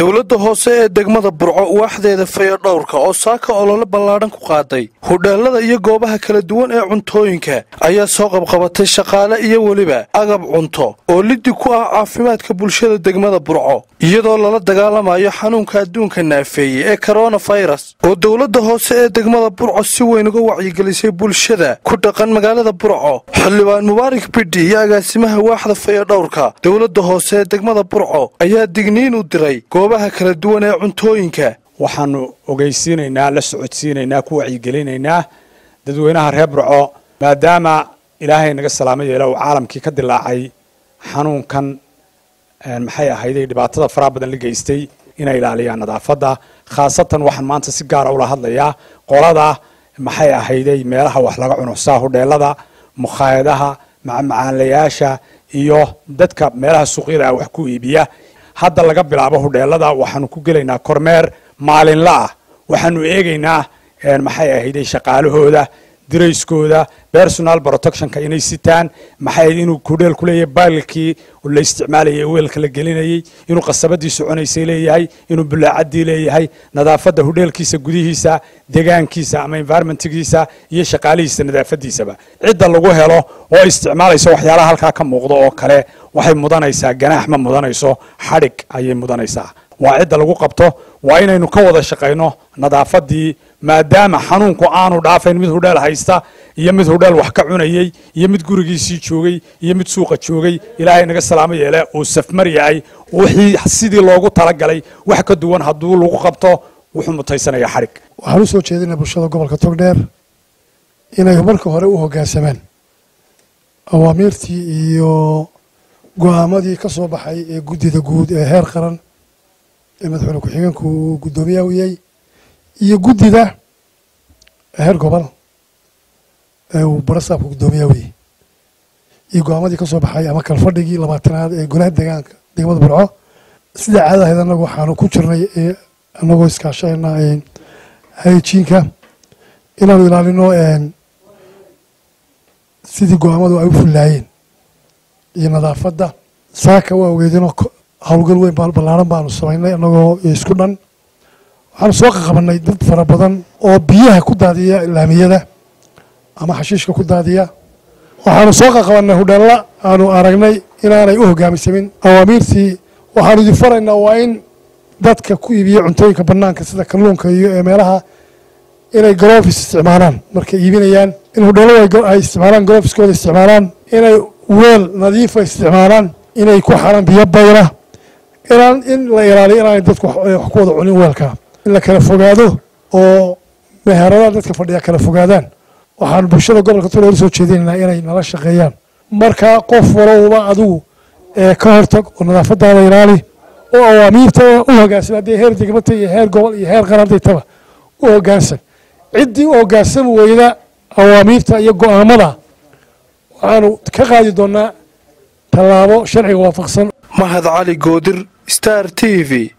dowladda hoose ee degmada burco waaxdeeda fayadhowrka oo saaka olole ballaadhan ku qaaday hudheelada iyo goobaha kala duwan ee cuntooyinka ayaa soo qabqabatay shaqaale iyo weliba agab cunto oo liddi ku ah caafimaadka bulshada degmada burco iyadoo lala dagaalamayo xanuunka adduunka naafeeyey ee koronafayras oo dowladda hoose ee degmada burco si weyn uga wacyigelisay bulshada ku dhaqan magaalada burco xildhibaan mubaarak bidhi iyo agaasimaha waaxda fayadhowrka dowladda hoose ee degmada burco ayaa digniin u diray goobaha kala duwan ee cuntooyinka waxaanu ogeysiinaynaa la socodsiinaynaa ku wacyigelinaynaa dadweynaha reer burco maadaama ilaahay naga salaamo yeela uu caalamkii ka dilaacay xanuunkan maxay ahayday dhibaatada faraha badan la geystay inay ilaaliyaan nadaafadda khaasatan waxaan maanta si gaara ula hadlayaa qolada maxay ahayday meelaha wax laga cunusaa hudheelada mukhaayadaha macmacaanlayaasha iyo dadka meelaha suuqyada wax ku iibiya hadda laga bilaabo hudheelada waxaanu ku gelaynaa kormeer maalinla ah waxaanu eegaynaa maxay ahayday shaqaalahooda dirayskooda personal protectionka inay sitaan maxay inuu hudheel ku leeyahay baalkii la isticmaalayay weelka la gelinayay inuu qasabadii soconaysay leeyahay inuu bulaacadii leeyahay nadaafadda hudheelkiisa gudihiisa degaankiisa ama environmentgiisa iyo shaqaalihiisa nadaafadiisaba cidda lagu helo oo isticmaalaysa waxyaalaha halkaa ka muuqda oo kale waxay mudanaysaa ganaax ma mudanayso xadhig ayay mudanaysaa waa cidda lagu qabto waa inaynu ka wada shaqayno nadaafadii maadaama xanuunku aanu dhaafayn mid hudheel haysta iyo mid hudheel wax ka cunayey iyo mid gurigiisii joogay iyo mid suuqa joogay ilaahay naga salaamo yeele uu safmar yahay wixii sidii loogu talagalay wax ka duwan hadduu lagu qabto wuxuu mutaysanaya xadhig waxaan u soo jeedinaa bulshada gobolka togdheer inay marka hore u hoggaansamaan awaamiirtii iyo go'aamadii ka soo baxay ee guddida guud ee heer qaran ee madaxweyne ku-xigeenku uu guddoomiyaha u yahay iyo guddida heer gobol ee uu barasaabka guddoomiyaha u yahay iyo go-aamadii ka soo baxay ama kalfadhigii labaatanaad ee golaha deegaanka degmada burco sida caadahayd annagu waxaanu ku jirnay annagoo iskaashayna hayjiinka inaanu ilaalino sidii go-aamadu ay u fullaayeen iyo nadaafadda saaka waa ogeedinoo howlgal weyn ballaaran baanu samaynay annagoo isku dhan waxaanu soo qaqabanay dad fara badan oo biyaha ku daadiya laamiyada ama xashiishka ku daadiya waxaanu soo qaqabanay hudheella aanu aragnay inaanay u hogaamisamin awaamiirtii waxaanu idin faraynaa waa in dadka ku iibiya cuntooyinka banaanka sida kalluunka iyo ee meelaha inay golofis isticmaalaan markay iibinayaan in hudheelladu ay isticmaalaan golofiskooda isticmaalaan inay weel nadiifa isticmaalaan inay ku xaran biyo bayla inaan in la ilaaliyo inaanay dadku wax ku wada cunin weelka in la kala fogaado oo meheradaha dadka fadhiya kala fogaadaan waxaan bulshada gobolka togdheer u soo jeedinaynaa inay nala shaqeeyaan markaa qof walowba adigu ka hortag oo nadaafadaada ilaali oo awaamiirta u hogaansan haddii heer degmata iyo heer gobol iyo heer qaran hadday taba u hogaansan ciddii u hogaansami weyda awaamiirta iyo go'aamada waxaanu ka qaadi doonaa tallaabo sharciga waafaqsan mahad cali goodir star t v